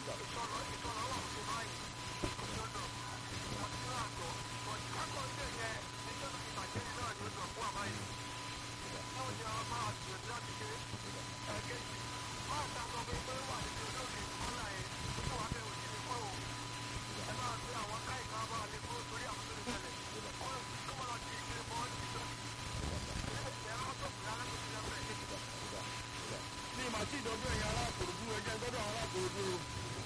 sà. ìṣọ̀nà ìṣọ̀nà wà fún báyìí ìṣọ̀nà ọ̀tíráàtọ̀ ọ̀tíráàtọ̀ ilé yẹn níjọba ìbàjẹ́ náà ni ó sọ fún àbáyé náà ni a máa gbìyànjú láti ṣe ẹ̀ẹ́kejì máa ta sọ pé pé wà níbi olóògbé kọ́lá yẹn tó wà bẹ́ẹ̀ òjì ní kọ́ o ẹ máa gbé àwọn káìká máa lè kó torí àwọn tó lè tẹ̀lé kọ́ kó máa lọ di ìgbé bọ́ ìjọ ilé ìfẹ́ rọ́tọ̀pù lálẹ́ tó ti lẹ́fẹ̀ẹ́ ní ìmọ̀ àti ìdọ́jú ẹ̀yin ará àkòròdú ẹjẹ́ gbọ́dọ̀ àwọn ará àkòròdú o.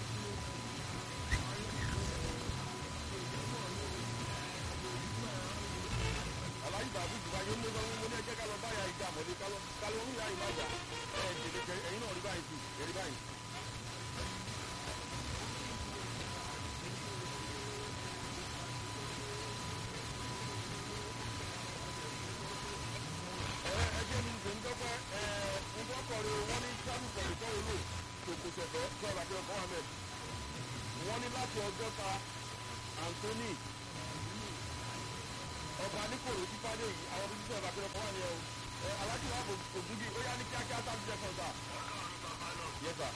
aláyí bàbú jùlọ ayé mú sọ mo ní ẹjẹ́ ká lọ báyà ìjà àmọ́lé ká lọ ká lọ ń yá ìmájà ẹ̀ jẹ̀dẹ̀jẹ̀ ẹ̀yin náà rí báyìí tù ẹ̀rí báyìí. ẹ ẹjẹ́ mi ṣe ń dọ́pẹ́ ẹ ń dọ́kọ̀rẹ́ wọn ní sábù kọ̀rẹ́ tó wúlò tòkòtẹ̀fẹ́ tó ọ̀rọ̀ àti ọkọ̀ ahmed wọ́n ní láti ọjọ́ta anthony ọba níkòrò jípádé yìí àwọn ọdún sísè ọ̀rọ̀ àti ọkọ̀ wà ní ẹ o ẹ alájú wa kò ògúngí ó yá ní kíákíá sábì jẹ́ kan sà. yẹ sà.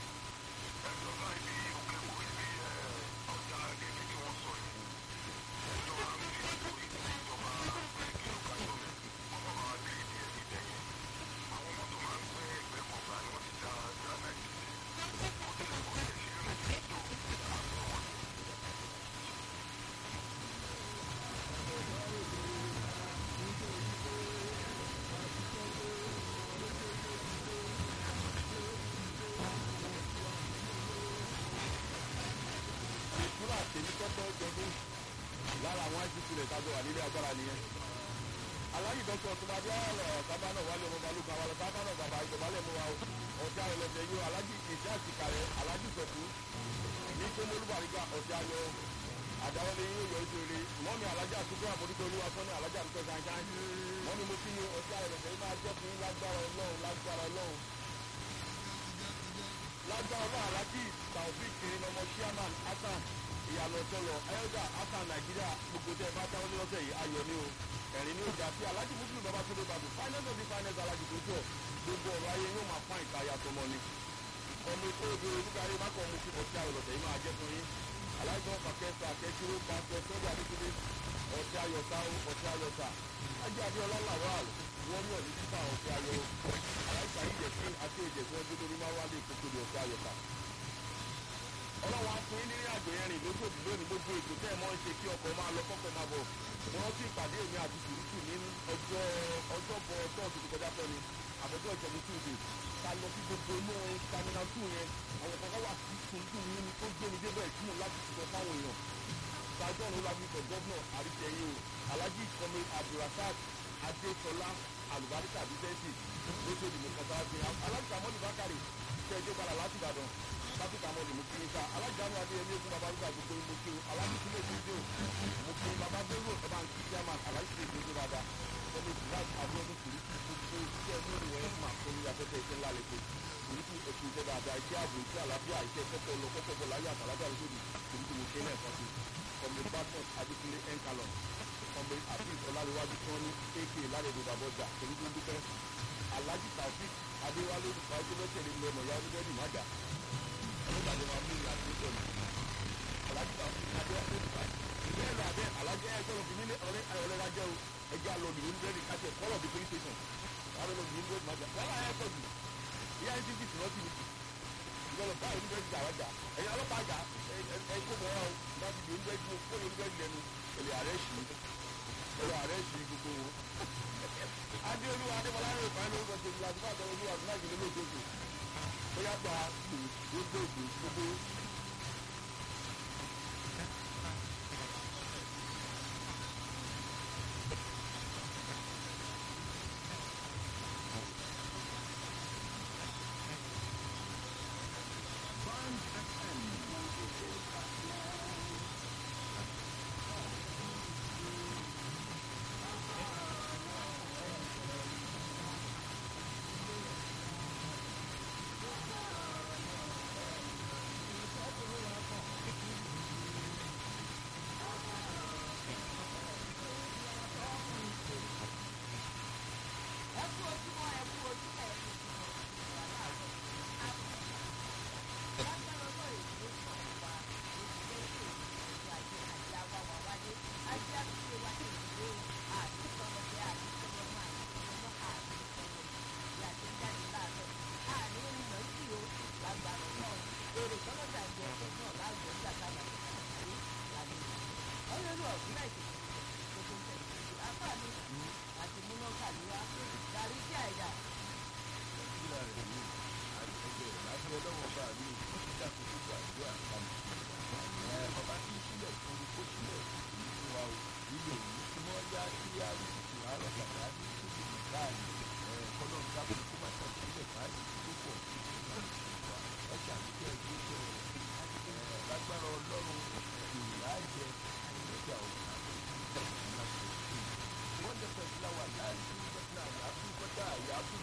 ìtura tèmi kọ́kọ́ jọdún lára àwọn àìsíkú rẹ̀ tájọ wà nílé agbára nìyẹn. aláyí dọ́kítọ̀ ọ̀túnbadé ọ̀rọ̀ sábà náà wálé ọmọ balùwẹ̀ àwọn ọ̀rọ̀ sábà náà bàbá ìjọbalẹ̀ mú wa o. ọ̀tí ayọ̀lẹ̀dẹ̀ yóò alájí ìṣe àtìkàrẹ̀ alájí sọ̀tú ní tó mólúbàrígà ọ̀tí ayọ̀ àdáwọlé yóò yọ ìṣòro mọ́mi alájà àtúgbò àmójútó olúwa sọ́ni alájà àtúgbò ṣáṣáṣ mọ́mi mo kí ni ọ̀tí ayọ̀lẹ̀dẹ̀ yìí máa jẹ́ fún yín lágbára ọlọ́run lágbára ọlọ́run lágbára ọlọ́run alájí taofik kiri ọmọ chairman hasan ìyàlọ tọlọ ẹyọjà hasan nàìjíríà gbogbo tẹ bá táwọn ní lọ́sẹ̀ yìí ayọ̀ ni o ẹ̀rín ní ọjà tí alájí muslim bàbá tó lé bàbá finance of the finance alájí tó jọ gbogbo ọ̀rọ̀ ayé yóò máa fún ìta yàtọ̀ mọ́ ni ọmọ ètò ìbéèrè olúkarí má kọ́ ọmọ kí ọtí ayọ̀lọ̀tẹ̀ yìí máa jẹ́ fún yín alájí wọn pàkẹ́sà kẹ́kíró pàṣẹ sọ́jà nítorí ọtí ayọ̀ta ọtí ayọ̀ta ajé adéọlá làwàl wọ́n ní ọ̀ní títà ọtí ayọ̀ aláìsà ìjẹ̀sìn àti ìjẹ̀sìn ọjọ́ lórí máa wálé ìkókò ní ọtí ayọ̀ta ọlọ́wọ́ á fún yín ní àjò yẹn rìn lóṣòdì lónìí gbogbo ètò tẹ́ ẹ mọ́ ń ṣe kí ọkọ̀ máa lọ kọ́kọ́ máa bọ̀ mo rántí ìpàdé èmi àti sùúrùtù ní ọjọ́ ọjọ́bọ̀ tọ́ọ̀tù tó kọjá tọ́ni àbọ̀jọ́ ìṣẹ́gun túnde ta lọ sí gbogbo inú stamina two yẹn àwọn kan wà sí sùúrùtù mi ní tó gbé mi débẹ̀ tí mo láti sọ fáwọn èèyàn sájọ́ ọ̀run lábí sọ gọ́vnọ̀ àríṣẹ́yìn o alhaji kọ́mi abdulrasaq adéṣọlá alùbáríkà bísẹ́ǹsì lóṣèlú mọ̀kàtà àti alájà mọ́lì bákàrè tẹ́ẹ̀dé padà láti ìbàdàn káfíńkà mọ́lì mú kí n ká alájànú adéyẹmí ogun bàbá rúgbà gbogbo mo kí o alájí sílẹ̀ fídíò mo kí bàbá bẹ́rù ọba ń kí chairman alájí sílẹ̀ fídíò dáadáa ẹni ìdíláàbù abúlọ́dún kùrìkì gbogbo iṣẹ́ lórí ẹ̀ máa tó ní afẹ́fẹ́ iṣẹ́ ńlá lẹ́kọ̀ọ́ kùrìkì ètò iṣẹ́ dáadáa iṣẹ́ ààbò iṣẹ́ àlàáfíà iṣẹ́ kọ́kọ́ lọ kọ́kọ́ bọ̀ láyé àtàlájà lóṣòdì kùrìkì mo ṣe náà fọ́sí kọ́mi barton adékúnlé enkalon kọ́mi afis ọláléwájú tí wọ́n ní ak ládẹ́gbẹ́ bàbọ́jà kùrìkì dúpẹ́ alhaji taofik adéwálé ìfàjọlọ́tẹ̀lé lọ́mọ ya oníbẹ́ẹ̀dì mága ọlọ́gbàdé máa mú ìyá tó tọ̀ ní alhaji taofik adéwálé ìfàjọ ìbéèrè lọ abẹ́ alhaji ẹ̀ sọ̀rọ̀ fún mi ní ọ̀rẹ́ ayọ̀lẹ́ rájẹ́ o ẹjẹ́ àlọ́ ní oníbẹ́ẹ̀dì káṣẹ̀ kọ́lọ̀ bí police station wàá lọ bí oníbẹ́ẹ̀dì mága wọ́n láyé ẹ̀kọ́ jù ìyá ẹ̀ ti fi tì lọ́tì nìkì ìgbọ́dọ̀ báyìí oníbẹ́ẹ̀dì jà wájà ẹ̀yin ọlọ́pàá jà ẹ̀ kó mọ́ ọ́ bá ti di oníbẹ́ẹ̀dì mo kó oníbẹ́ẹ̀dì lẹ́nu èlé ààrẹ ṣì ẹ̀rọ ààrẹ ṣì gbogbo wọn. adéolú adébọlá yóò fà á lórúkọ tó ń la àdúrà tó ń lu àdúrà ìgbìlẹ̀ lójoojúmọ́ ó yá gba gbogbo gbogbo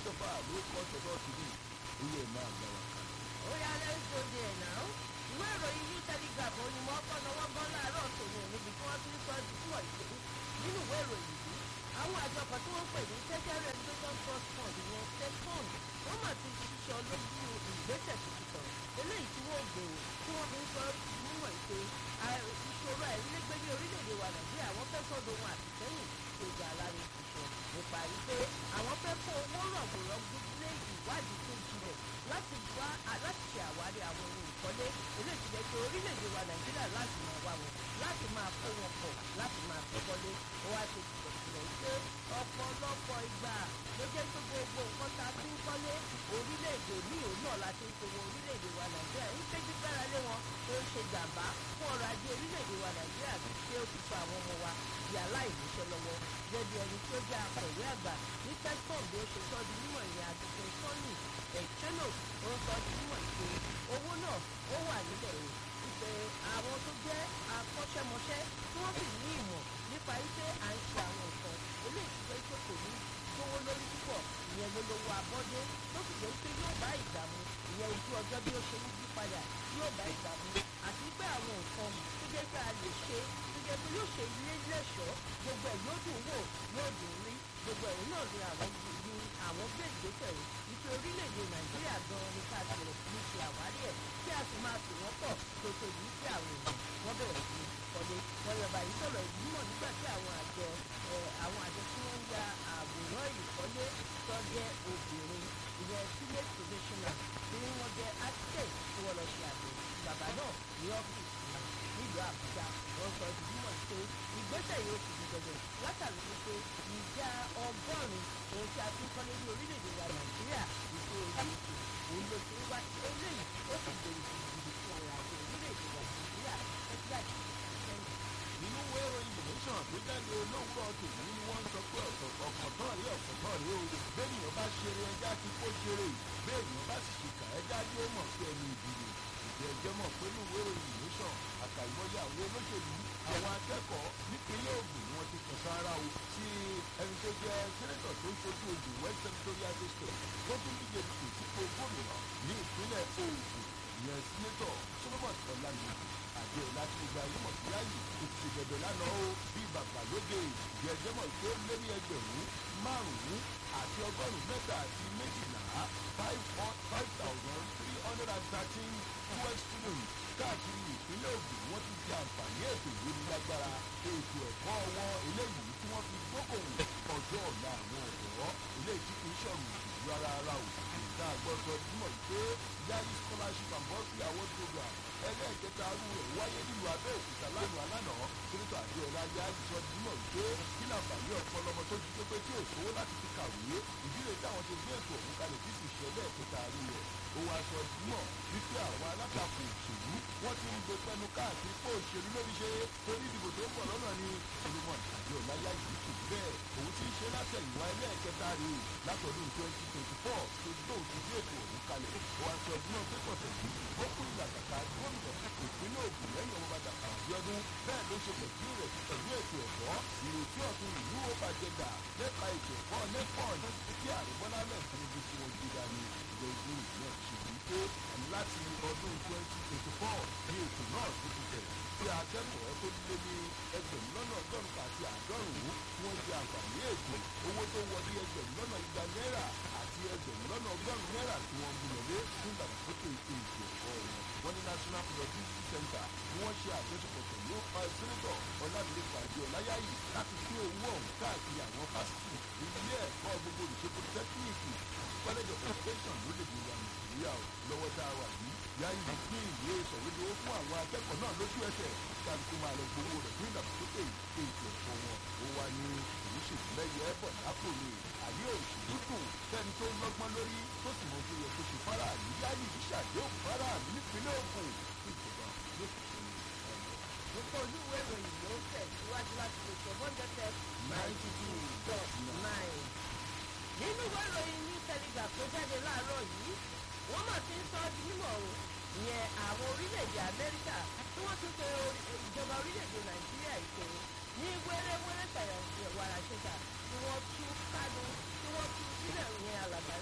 christopher ló kọ́ tọ́tọ́ tìbí oyè ẹ̀ máa gbà wá kan. ó yá lẹ́sọ̀ di ẹ̀ náà ìwé ìròyìn new telegraph ó ní mọ́ ọkọ̀ náwó gan láàárọ̀ tòun ò níbi tí wọ́n ti ń sọ ju fún ọ̀yẹ́ nínú ìwé ìròyìn yìí àwọn àjọ kan tí wọ́n ń pè ní tertiary education trust fund ìyẹn tefund wọ́n mà ti ṣiṣọ́ lójú ìgbésẹ̀ tuntun kan eléyìí tí wọ́n gbèrò tí wọ́n fi ń sọ nímọ̀ ìpè ìṣòro àìrílégbé ní orílẹ̀-èdè wa nàìjíríà wọ́n fẹ́ sọ́dọ̀ ohun àtìsẹ́yìn tó ga alárin ìṣọ̀ nípa wípé àwọn fẹ́ kó owó rọ̀gbọ̀rọ̀gbọ̀ lé ìwádìí tó jinlẹ̀ láti wá láti ṣe àwárí àwọn ohun ìkọ́lé eléyìí ti jẹ́ pé orílẹ̀-èdè wa nàìjíríà láti máa wá wọn láti máa kó wọn pọ̀ láti máa fi kọ́lé ó wá ṣe kìlọ̀kìlọ̀ wípé ọ̀pọ̀lọpọ̀ ìgbà ló jẹ́ pé gbogbo nǹkan ta fi ń kọ́lé orílẹ̀-èdè míì òun náà la ti ń kó wọn orílẹ̀-èdè wa nàìjíríà ń péjú gbára lé wọn tó ń ṣe jàǹbá fún ọrọ̀ ajé orílẹ̀-èdè wa nàìjíríà tí ó ti sọ àwọn ọmọ wa di aláìníṣẹ́ lọ́wọ́ gẹ́gẹ́ ẹni tí ó jẹ́ akọ̀wé àgbà ní tẹ́sán bí ó ṣe sọ di mímọ̀ ìrìn àdúgbò sọ́ọ̀nì ẹ̀chẹ́nò ó ń sọ di mímọ̀ ìpè owó náà ó wà nílẹ̀ o ìpè àwọn tó jẹ́ akọ́ṣẹ́mọṣẹ́ tí wọ́n sì ní ìmọ̀ nípa iṣẹ́ à ń ṣe àwọn nǹkan eléyìí ti jẹ́ pé kò ní gbówó lórí púpọ̀ ìyẹn ló lówó abọ́dé tó sì jẹ́ pé yóò bá ìgbà mu ìyẹn ojú ọjọ́ bí ó ṣe ń yí padà yóò bá ìgbà mu àti pé àwọn nǹkan tó jẹ́ pé a lè ṣe tó jẹ́ pé yóò ṣe ilé lẹ́ṣọ̀ọ́ gbogbo ẹ̀ yóò dùn wò yóò dùn rí gbogbo ẹ̀rù náà ni àwọn ní àwọn gbé ìgbésẹ̀ rẹ̀ wípé orílẹ̀-èdè nàìjíríà gan-an ní ká bẹ̀rẹ̀ sí ní ṣe àwárí ẹ̀ kí a sì máa tò wọ́n pọ̀ tó tóbi sí àwọn èèyàn wọ́n bẹ̀rẹ̀ sí ní kọ́lé wọ́n yọba yìí sọ̀rọ̀ ìlú mọ̀ nígbà tí àwọn àjọ àwọn àjọ tí wọ́n ń ya àwòrán ìkọ́lé tó jẹ́ obìnrin ìyẹn sílẹ̀ commissioner tí wọ́n jẹ́ architect tí wọ́n lọ ṣe àbẹ̀wò bàbá náà ní ọ́fíìsì nílùú àbújá wọ́n sọ ìdí mọ̀ pé ìgbésẹ̀ yóò ti di dandan látàrí wípé ìjà ọgọ́rùn-ún ohun tí a fi ń kọ́lé ní orílẹ̀-èdè wa nàìjíríà ìṣe ojú ètò òun ló ti ń wá eléyìí ó sì gbèrú gidigidi fún ọrọ̀ ajé orílẹ̀-èdè wa nàìjíríà ẹgbẹ́ àti sẹ́yìn. inú ìwé ìròyìn ìmọ̀ṣàn tó jáde olówùrọ̀ tòun ni wọ́n ń sọ pé ọ̀kọ̀tàn rí ọ̀kọ̀tàn rí o bẹ́ẹ̀nìyàn bá ṣeré ẹja ti kó ṣeré bẹ́ẹ̀nìyàn bá sì ṣìkà ẹja tí ó mọ̀ sí ẹni ìdìbò ìjẹ́ ẹjẹ́ mọ̀ pé inú ìwé ìròyìn ìmọ̀ṣàn àkàìmọye àwọn olóṣèlú àwọn akẹ́kọ̀ọ́ nípínlẹ̀ Ògùn ni wọ́n ti kàn sára o sí ẹni tó jẹ́ sẹ́nẹ́tọ̀ tó ń ṣojú Ògùn West Senatorial District tó tún díje dupò sípò gómìnà ní ìpínlẹ̀ Ògùn ìyẹn sínétọ̀ Solomon Ọlámídé àjọ láti gba ayé mọ̀ sí ààyè kò ti bẹ̀bẹ̀ lánàá o bí bàbá lóde ìjẹ́jẹ́ mọ̀ tó lé ní ẹgbẹ̀rún márùn-ún àti ọgọ́rùn-ún mẹ́ta àti méjìlá five five thousand three hundred and thirteen twelve students káàkiri ìpínlẹ̀ Ògùn wọ́n ti di àǹfààní ètò ìlú lágbára ètò ẹ̀kọ́ wọn eléyìí tí wọ́n fi gbókòwò ọjọ́ ọ̀la àwọn ọ̀dọ́ eléyìí tí kì í ṣọ̀rùn ìlú rárá rárá o ìta àgbọ̀sọ túmọ̀ pé yayi scholarship and bursary award program ẹlẹ́ẹ̀kẹta arú rẹ̀ wáyé nílùú Abẹ́òkúta lánàá lánàá sínítọ̀ àdéọlá yayi sọ túmọ̀ pé kí láǹfààní ọ̀pọ̀lọmọ tó jí pépé tí ò sówó láti fi kàwé ìdílé táwọn ṣe gbé ètò ọ̀hún kalẹ̀ tí sì ṣẹlẹ̀ ẹ̀kẹta arú rẹ̀ ó wá sọ túmọ̀ wípé àwọn alátakò òṣèlú wọ́n ti ń gbé pẹnu káàkiri pé òṣèlú lórí ṣe torí ìdìbò tó ń bọ̀ lọ́nà ni solomon àdéọlá yayi kò bẹ́ẹ̀ òun ti ń ṣe látẹ̀yìnwá ẹlẹ́ẹ̀kẹta rèé látọdún twenty twenty four tó tóun ti gbé ètò ọ̀hún kalẹ̀ ó wá sọ túmọ̀ pé kọ̀tẹ̀ yìí ó kún ìlàkàkà gómìnà ìpínlẹ̀ Ògùn lẹ́yìn ọmọ bàtà àbíọ́dún bẹ́ẹ̀ ló ṣe pẹ̀lú rẹ̀ pẹ̀lú ètò ẹ̀kọ́ ìrètí ọ̀tun ìlú ó bàjẹ́ gbà lẹ́ka ètò ẹ̀kọ́ nẹ́pọ̀n tí ààrẹ Bọ́lá mẹ́rin Tinubu tí wọ́n gbé dání ìjọ ìlú náà ṣe wí pé láti ọdún twenty twenty four ní ètò náà tó ti tẹ̀ tí akẹ́kọ̀ọ́ tó lé ní ẹgbẹ̀rún lọ́nà ọgọ́rùn-ún àti àádọ́rùn-ún tí wọ́n jẹ àǹfààní ètò owó tó wọlé ẹgbẹ̀rún lọ́nà igba náírà àti ẹgbẹ̀rún lọ́nà ọgọ́rùn-ún náírà tí wọ́n mú lọlé fún ìdàgbàsókè ètò ẹ̀kọ́ wọn. wọ́n ní national productivity center ni wọ́n ṣe àjọṣepọ̀ pẹ̀lú sẹ́nẹ́tọ̀ ọ̀làdìlẹ́kọ̀ àti ọ̀láyàyè láti pín owó ọ̀hún káàkiri àwọn fásitì ilé ẹ̀kọ́ gbogbo olùṣe polytechnic college of education lórílẹ̀‐èdè wa nàìjíríà lọ́wọ́ tá a wà yìí yáyí pín ìwé ìsọ̀wédowó fún àwọn akẹ́kọ̀ọ́ náà lójú ẹsẹ̀ kálukú máa lọ gbowó rẹ̀ fún ìdàgbàsókè ètò ẹ̀kọ́ wọn ó wá ní ìṣèlúlẹ́yẹ ẹ̀bọ̀ lápò ni àyè òṣèlú dùn fẹ́ni tó lọ́gbọ́n lórí tó sì mọ tó yẹ kó ṣe fáráàlú yáyí ìṣàdéhùn fáráàlú nípínlẹ̀ Ògùn fún ìjọba yóò fi ṣe ní gbogbo olúwe ìròyìn ló ń tẹ̀síwájú láti lè sọ bọ́ńdẹ́ tẹ ninety two dot nine. nínú ìwé ìròyìn ní telegraph tó jáde láàárọ̀ yìí wọ́n mà ti ń sọ ọ́ di mímọ̀ o ìyẹn àwọn orílẹ̀-èdè Amẹ́ríkà tí wọ́n tún pe ìjọba orílẹ̀-èdè Nàìjíríà ìpè ní wẹ́rẹ́wẹ́rẹ́ tẹ̀yẹ̀ wàrà ṣẹ̀ṣà tí wọ́n tú Kánú tí wọ́n tú sílẹ̀ ìyẹn alàgbà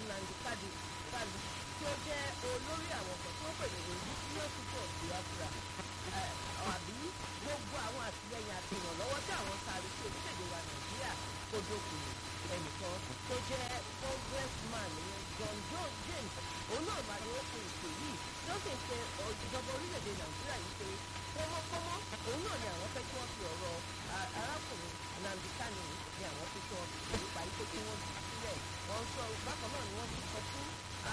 dókòwò ẹnìkan tó jẹ́ congressman ìyẹn john john james òun náà máa ní ó pe ìpè yìí tó sì ń pe ìjọba orílẹ̀-èdè nàìjíríà yìí pé kọ́mọ́kọ́mọ́ òun náà ni àwọn fẹ́ kí wọ́n fi ọ̀rọ̀ arákùnrin nnamdi kanu ni àwọn fẹ́ kí wọ́n fi nípa yìí pé kí wọ́n jù sílẹ̀ wọ́n sọ bákan náà ni wọ́n ti sọ fún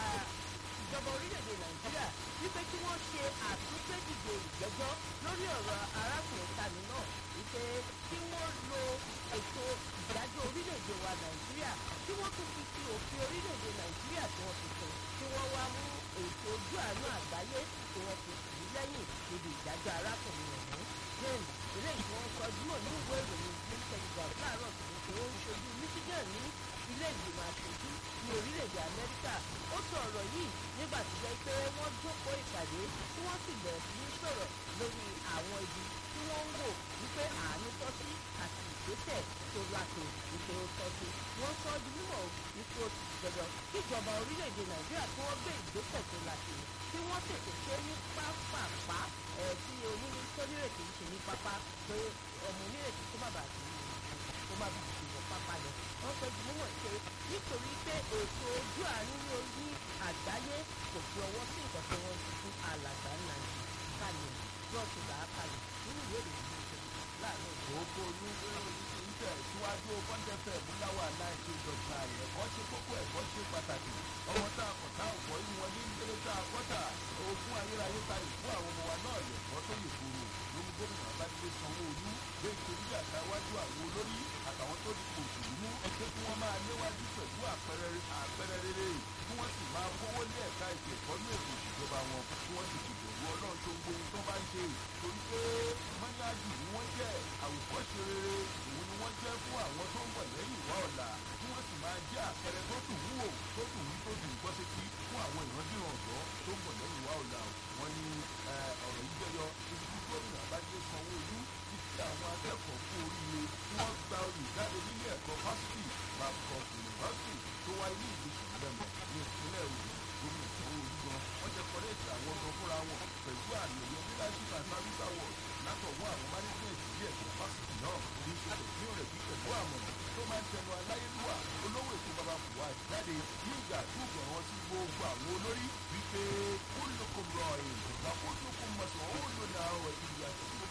ìjọba orílẹ̀-èdè nàìjíríà wípé kí wọ́n ṣe àtúnṣedìde ìgbẹ́jọ́ lórí ọ̀rọ̀ arákùnrin kanu náà wípé kí wọ́n lo ètò ìdájọ́ orílẹ̀-èdè wa nàìjíríà kí wọ́n tún fi ti òfin orílẹ̀-èdè nàìjíríà tí wọ́n fi sùn kí wọ́n wá mú ètò ojú àánú àgbáyé tí wọ́n fi sì lẹ́yìn níbi ìdájọ́ arákùnrin ọ̀hún james eléyìí tí wọ́n sọ jùmọ̀ ní ìwé ìròyìn green telegraph láàárọ̀ tó ń pè ó ń ṣojú michigan ní ilé ìgbìmọ̀ aṣojú ní orílẹ̀-èdè amẹ́ríkà ó sọ ọ̀rọ̀ yìí nígbà tó jẹ́ pé wọ́n jókòó ìpàdé tí wọ́n sì bẹ̀rẹ̀ sí ní sọ̀rọ̀ lórí àwọn ibi tí wọ́n ń wò wípé àánú tọ́ sí àti ìgbésẹ̀ tó láti wípé ó tọ́ sí wọ́n sọ ọ́ di mímọ̀ wípé ó ti dandan kíjọba orílẹ̀-èdè nàìjíríà tí wọ́n gbé ìgbésẹ̀ tó láti tí wọ́n tètè ṣe ní pápápá ẹ̀ tí onílé tó nírètí ń ṣe ní pápá pé ọmọ onírètí tó bàbà àti tó má bàa ti wọ pápá lọ wọ́n sọ di mímọ̀ pé nítorí pé ètò ojú àánú ní orí àgbáyé kò fi ọwọ́ sí nǹkan tí wọ́n ti fún alàgbà nàìjíríà kalẹ̀ bọ́ọ̀sì là á kalẹ̀ nínú ìwé ìròyìn ìṣẹ̀lẹ̀ láàárọ̀ ìlú. gbogbo olúwe oríṣi ń tẹ̀ síwájú bọ́ńdẹ̀fẹ̀ múláwá náìjí ìjọba ẹ̀kọ́ ṣe kókó ẹ̀kọ́ ṣe pàtàkì ọmọ tá a kọ̀ tá a kọ́ inú wọn ní ìdílé tá a kọ́ tà ogún ayérayé ta ìfún àwọn ọmọ wa náà lẹ̀kọ́ tó yè kúrò lórí gómìnà abájídé sanwó-olú gbé ìtorí àtàwájú àwọn olórí àtàwọn tó dipò òṣèlú mú pé kí wọ́n máa léwájú pẹ̀lú àpẹẹrẹ rere kí wọ́n sì máa kówó lé ẹ̀ka ètò ẹ̀kọ́ ní ètò ìṣèjọba wọn kí wọ́n sì ṣèbẹ̀rù ọlọ́run tó ń gbóhun tó bá ń ṣe torí pé mọ́níájì ni wọ́n jẹ́ àwòkọ́ṣe rere òun ni wọ́n jẹ́ fún àwọn tó ń bọ̀ lẹ́yìn ìwà ọ̀la kí wọ́n sì máa jẹ́ àpẹẹrẹ tó dùn wúwò tó dùn wí tó dùn gbọ́ sétí fún àwọn ìrandíran ọ̀dọ́ tó ń bọ̀ lẹ́yìn ìwà ọ̀la wọn ni ọ̀rọ̀ yìí jẹyọ ibi tí gómìnà abájẹ́ sanwó-olú ti fi àwọn akẹ́kọ̀ọ́ fún oríire tí wọ́n gba olùjáde nílé ẹ̀kọ́ fásitì babcock university tó wáyé ní ìgbésí lẹ́mọ̀ ní ìpínlẹ̀ Ògùn gómìnà sanwó-olú gan wọ́n jẹ́ kọ́lẹ́ẹ̀tì àwọn ọmọ fúnra wọn pẹ̀lú àmì ẹ̀yẹ leadership and service award látọ̀wọ́ àwọn management ilé ẹ̀kọ́ fásitì náà ní ìṣẹ̀lẹ̀ ní òrẹ̀ bí pẹ̀lú àmọ̀ràn tó máa ń tẹnu aláyélúwà olówó ètò bàbá fùwà jáde ní ìgbà tó gbọ̀ràn sí gbogbo àwọn olórí wípé kúlùkùn rọ èèyàn lọ́kùnkùn mọ̀sán ó lò ní àwọn ìyá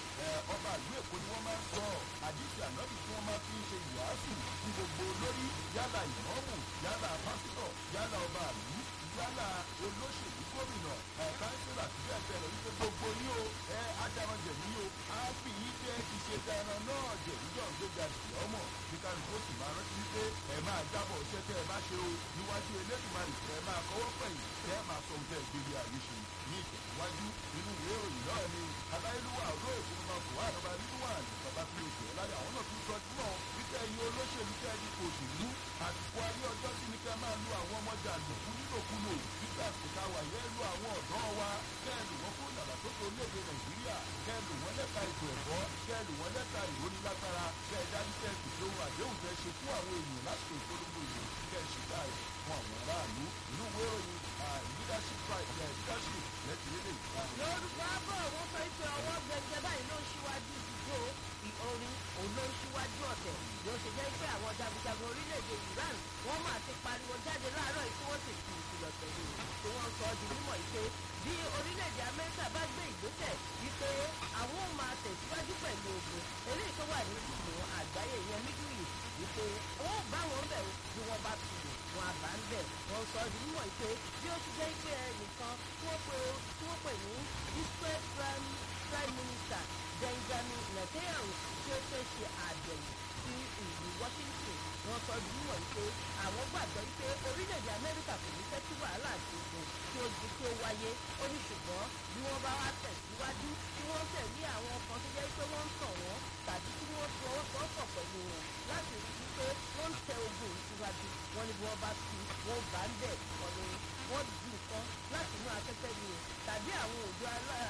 ọba ìlú èkó ni wọ́n máa ń sọ àdìsí ànábì tí wọ́n máa fi ń ṣe ìwàásù fún gbogbo olórí yálà ìmọ̀ọ́mù yálà pásítọ̀ yálà ọba àlú yálà olóṣèlú gómìnà kánsílà àti bẹ́ẹ̀ bẹ́ẹ̀ lọ wípé gbogbo yín o ẹ adarànjẹ̀ ní o á fi yín jẹ́ ìṣètò ẹran náà jẹ̀ níjọ́ gbéga ìyá ọmọ ní kálukú ó sì máa rántí wípé ẹ máa jábọ̀ iṣẹ́ tẹ́ ẹ bá ṣe o níwájú elédùnmarè ẹ máa kọ́wọ́ pẹ̀yìn tẹ́ ẹ máa sọ ohun tẹ́ ẹ gbélé ayé ṣe ní ìtẹ̀síwájú inú ìwé ìròyìn náà ni aláìlúwà olóyè fún ọmọ kò wá àdọ́gba nínú wà ní bàbá tí o jẹ́ láyé àwọn náà tún sọ jùlọ wípé ẹ̀yin olóṣèlú tẹ́ ẹ dípò òṣèlú àsìkò ayé ọjọ́ sí ni kẹ́ máa lu àwọn ọmọ jàǹdùkú nílòkulò nígbà àsìkò tá a wà yẹ́ lu àwọn ọ̀dọ́ wa kẹ́ ẹ lù wọ́n fún ìdàgbàsókè orílẹ̀-èdè nàìjíríà kẹ́ ẹ lù wọ́n lẹ́ka ètò ẹ̀kọ́ kẹ́ ẹ lù wọ́n lẹ́ka ìrónilágbára kẹ́ ẹ dájú kẹ́ ẹ pèsè ohun àdéhùn tẹ́ ṣe fún àwọn èèyàn lásìkò ìpolongo ìbò kẹ́ ẹ ṣètà ẹ̀ fún àwọn aráàlú inú ìwé ìròyìn leadership right leadership lẹ́tìlélẹ̀ lórúkọ abọ́ wọn sọ pé ọwọ́ gbẹgbẹ báyìí ló ń ṣíwájú ìdúró ìorin òun ló ń ṣíwájú ọ̀tẹ̀ bí ó ṣe jẹ́ pé àwọn jagunjagun orílẹ̀-èdè Iran wọ́n máa ti pariwo jáde láàárọ̀ yìí tí wọ́n sì fi ìkìlọ̀ tẹ̀lé tí wọ́n sọ di mímọ̀ yìí pé bí orílẹ̀-èdè Amẹ́ríkà bá gbé ìgbésẹ̀ wípé àwọn ò máa tẹ̀síwájú pẹ̀lú ogun eléyìí tó wà ní ìlú àgbáyé ìyẹn Middle East wípé wọ́n bá wọn bẹ̀ bí wọ́n bá ti lò wọn àbá ń bẹ̀ wọ́n sọ di mímọ̀ yìí pé bí ó ti jẹ́ pé ẹnìkan tí wọ́n pè ní Israel prime prime minister Benjamin Netanyahu tí ó fẹ́ ṣe àbẹ̀wò sí ìlú Washington wọ́n sọ bí wọ́n pé àwọn gbàgbọ́ pé orílẹ̀-èdè Amẹ́ríkà kò ní fẹ́ kí wàhálà àti ogun tí ó di kí ó wáyé ó ní ṣùgbọ́n bí wọ́n bá wá tẹ̀síwájú tí wọ́n tẹ̀lé àwọn kan tó jẹ́ pé wọ́n ń tàn wọ́n tàbí tí wọ́n fi ọwọ́ sọ́kọ̀ pẹ̀lú wọn láti rí i pé wọ́n ń tẹ ogun síwájú wọn ni bí wọ́n bá fi wọ́n bá ń bẹ̀ ọ̀nà wọ́n di nǹkan láti inú afẹ́fẹ́ ni o tàbí àwọn òjò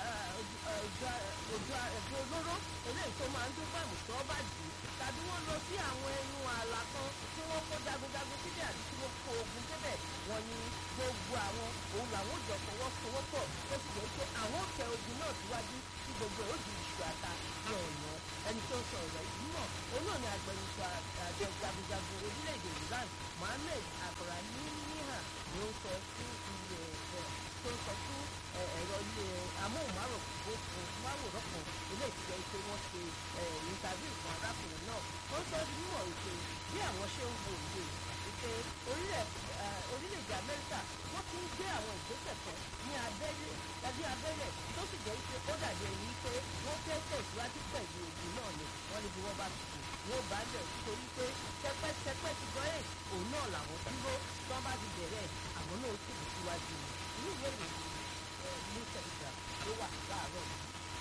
ẹ̀fọ́ olóró eléyìí tó máa ń dún bàmù tó bá jù ú tàbí wọ́n lọ sí àwọn ẹnu ààlà kan tí wọ́n kó jagunjagun síbẹ̀ àti tí wọ́n kó ogun débẹ̀ wọ́n ní gbogbo àwọn òun làwọn jọ fọwọ́sowọ́pọ̀ tó sì jẹ́ pé àwọn tẹ ogun náà síwájú tí gbogbo ẹ̀ ó di ìṣù àta ní ọ̀nà ẹni tó sọ ọ̀rọ̀ yìí mọ̀ òun náà ni agbẹnusọ àjọ jagunjagun orílẹ̀-èdè Iran Mohammed Abraham niha ló ń sọ fún ilé ẹ̀ tó ń sọ fún ẹ̀rọ ilé amóhùnmáwòrán kan ilé ìtìjẹ́ pé wọ́n ṣe ìtàbí fún arákùnrin náà ó sọ di mímọ̀ wípé bí àwọn ṣe ń wo òye wípé orílẹ̀-èdè Amẹ́ríkà wọ́n ti ń gbé àwọn ìgbésẹ̀ kan ní abẹ́lé tàbí abẹ́lẹ̀ tó sì jẹ́ pé ó dàbí ẹni pé wọ́n fẹ́ tẹ̀síwájú pẹ̀lú ogun náà ni wọ́n ní bí wọ́n bá tutù wọ́n bá lẹ̀ nítorí pé tẹpẹ́tẹpẹ́ ti gbọ́ ẹ̀ òun náà làwọn dúró tí wọ́n bá ti bẹ̀rẹ̀ àwọn náà ó sì bù síwájú inú ìwé ìròyìn ní tẹ̀lifà ló wà láàárọ̀ yìí.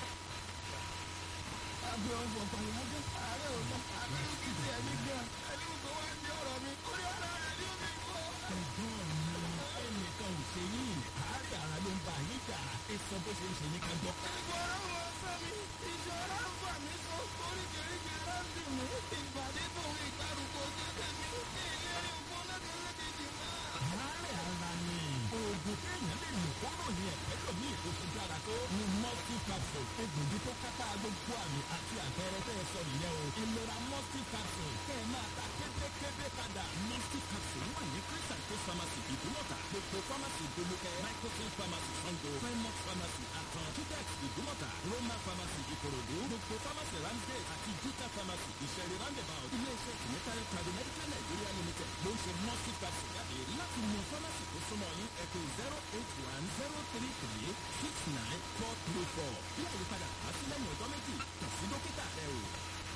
àbí ọ̀fọ̀ pàyàjọ́ ààrẹ ò lọ àbẹ́rù kì í ti ẹ̀mí gan ẹni kò wá di ọ̀rọ̀ mi orí ara rẹ̀ ni ó fi kọ́. ẹ̀gbọ́n mi ẹnìkan ò ṣe yín àárẹ̀ ara ló ń bá yín jà ẹ sọ bó ṣe ń ṣe ní ká gbọ́. ìgbọràn wọn sọ mi ìṣọ́ra ń fà mí so oríkèéríkèé láti mí ìpàdé tòun ìgbàrúkọ jẹ́jẹ́ mi ní ìlérí ògbó láti lẹ́kẹ̀jì máa. àárẹ̀ ara ni oògùn téèyàn lè lò kó rò ní ẹ̀fẹ́ lòmí ìkókó dára tó ní multi capsule egbògi tó kápá gbogbo àmì àti àpẹẹrẹ tẹ́ ẹ sọ nìyẹn o ìlera multi capsule kẹ́ ẹ máa ta kébékébé padà multi capsule wà ní christian tó pharmacy ìdúmọ̀tà gbogbo pharmacy ìdúmọ̀tà microphone pharmacy sango primark pharmacy àtàn tudex ìdúmọ̀tà roman pharmacy ìkòròdú gbogbo pharmacy ramsgate àti juta pharmacy ìṣẹ̀rí roundabout iléeṣẹ́ ìmẹ́tàlẹ́ tàbí medical nigeria limited ló ń ṣe multi capsule jáde láti mú pharmacy tó súnmọ́ yín ẹ̀kọ́ zero eight one zero three three six nine four three four bí àyípadà bá sí lẹ́yìn ọjọ́ méjì kàn sí dókítà rẹ o.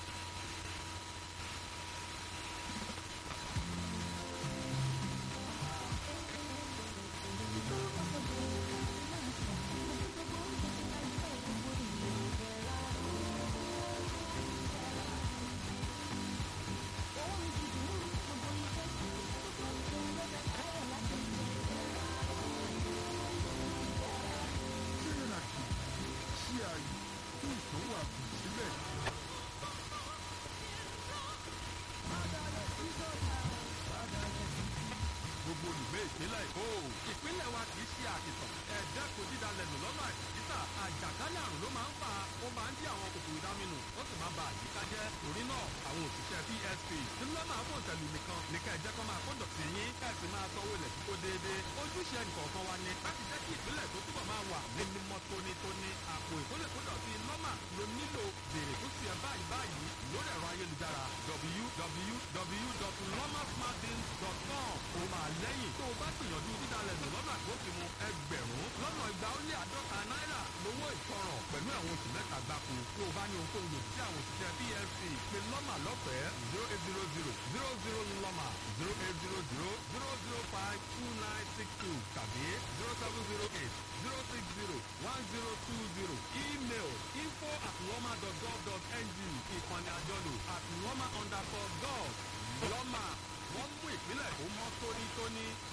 ṣí ààyè fún ìtọ́wò àbùn síbẹ̀. gbogbo olùgbé ìpínlẹ̀ èkó. ìpínlẹ̀ wa kì í ṣe àkìtàn. ẹ̀dá kò dídalẹ̀ nù lọ́nà àìsíta. àjàkálẹ̀ àrùn ló máa ń fà á. ó máa ń dí àwọn kòkòrò ìdáminù. ó sì máa ba àyíká jẹ́. torí náà àwọn òṣìṣẹ́ psp ńlá máa fún ìtẹ̀lù nìkan ní ká ẹ̀jẹ̀ kan máa kó dọ̀tí yín. ká sì máa sanwó ilẹ̀ kíkó déédéé. ojúṣe ẹnìkọ̀ọ̀kan wa ni láti jẹ́ kí ìpínlẹ̀ tó túbọ̀ máa wà ní mímọ́ tónítóní. àpò ìkólèkódọ̀tí lọ́mà ló nílò béèrè tó ti ẹ̀ báyìí báyìí lórí ẹ̀rọ ayélujára www.lomasmartins.com ó máa lẹ́yìn tó o bá gbìyànjú dídalẹ̀ nù lọ́nà àgbófinmu ẹgbẹ̀rún lọ́nà igba ó lé àádọ́ta náírà lówó ìtanràn pẹ̀lú àwọn oṣù mẹ́ta gbáko tó o bá ní ohunkóhun lòdì sí àwọn òṣìṣẹ́ plc pé lọ́mà lọ́fẹ̀ẹ́ zero eight zero zero zero zero lọ́mà zero eight zero zero zero zero five two nine six two tàbí zero seven zero eight zero six zero one zero two zero email info at lọ́mà dot gov dot ng ìkànnì àjọlò at lọ́mà underscore gov lọ́mà wọ́n mú ìpínlẹ̀ tó mọ́ tónítóní